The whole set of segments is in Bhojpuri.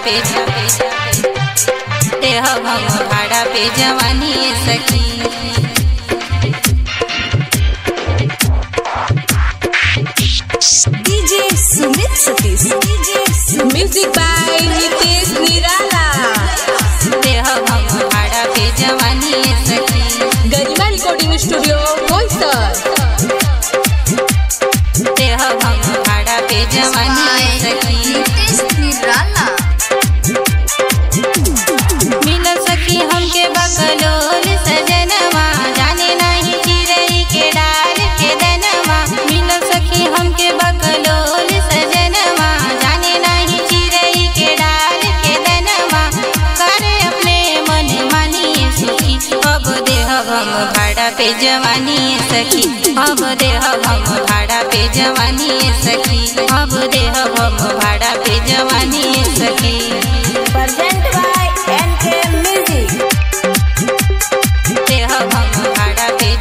पे देह हम भाड़ा पे जवानी सखी DJ Sumit Satish DJ music by Nitesh Nirala देह हम भाड़ा पे जवानी सखी गरिमा रिकॉर्डिंग स्टूडियो बोईसर देह हम भाड़ा पे जवानी सखी मिल सखी हमके बकलोल सजनवा जाने नहीं चिरई के डाल के दनवा मिल सखी हमके बकलोल सजनवा जाने नहीं चिरई के डाल के दनवा करे अपने मन मानिए सुखी अब देह हम भाड़ा पे जवानी सखी अब देह हम भाड़ा पे जवानी सखी अब देह हम भाड़ा पे जवानी सखी प्रेजेंट बाय एनके म्यूजिक देह हम भाड़ा पे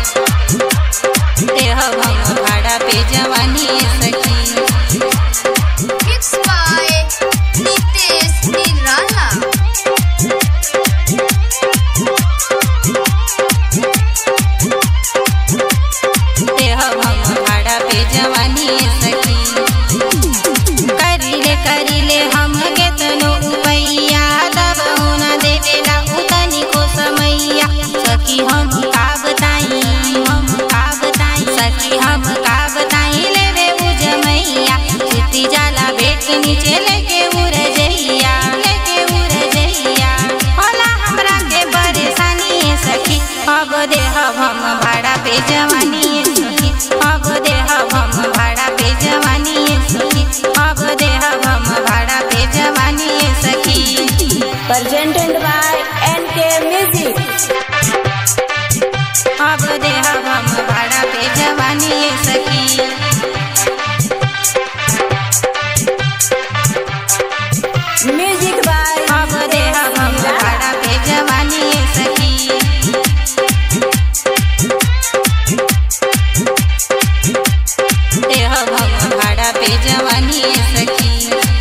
देह हम भाड़ा पे जवानी सखी Mixed by Nitesh Nirala. देह हम भाड़ा पे जवानी सखी करिले करिले हम केतनो उपैया तब न देवेला उतनी को समैया सखी हम का बताई हम का बताई सखी हम का बताई लेवे उजमैया चिट्टी जाला बेट नीचे लेके उड़ जइया लेके उड़ जइया होला हमरा के परेशानी सखी अब देह हम भाड़ा पे जवानी सखी अब देह हम भाड़ा पे जवानी सखी अब देह हम भाड़ा पे जवानी सखी प्रेजेंटेड बाय एनके म्यूजिक अब देह हम भाड़ा पे जवानी सखी म्यूजिक बाय अब देह हम भाड़ा पे जवानी सखी देह हम भाड़ा पे जवानी सखी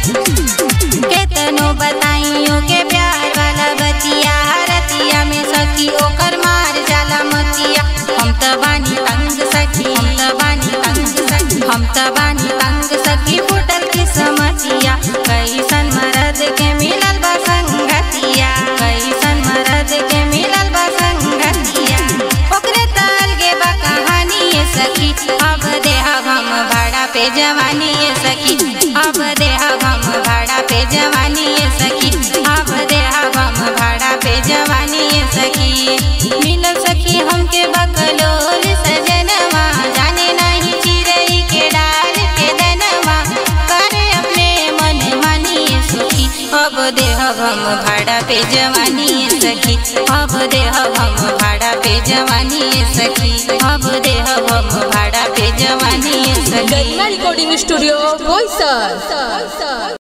केतनो बताइयो के प्यार वाला बतिया रतिया में सखी ओकर मार जाला मतिया हम त बानी तंग सखी हम त बानी तंग सखी हम त बानी तंग सखी फुटल की समतिया कैसन मरद के मिलल बा संगतिया कैसन मरद के मिलल बा संगतिया ओकरे ताल गे बा कहानी ये सखी अब देह हम भाड़ा पे जवानी ये सखी अब देह हम भाड़ा पे जवानी ये सखी अब देह हम भाड़ा पे जवानी ये सखी मिल सखी हमके बकलोल सजनवा जाने नहीं चिरई के डाल के दनवा करे अपने मन मानिए सुखी अब देह हम भाड़ा पे जवानी ये सखी अब देह हम भाड़ा पे जवानी ये सखी अब देह हम भाड़ा पे जवानी ये सखी गरिमा रिकॉर्डिंग स्टूडियो बोईसर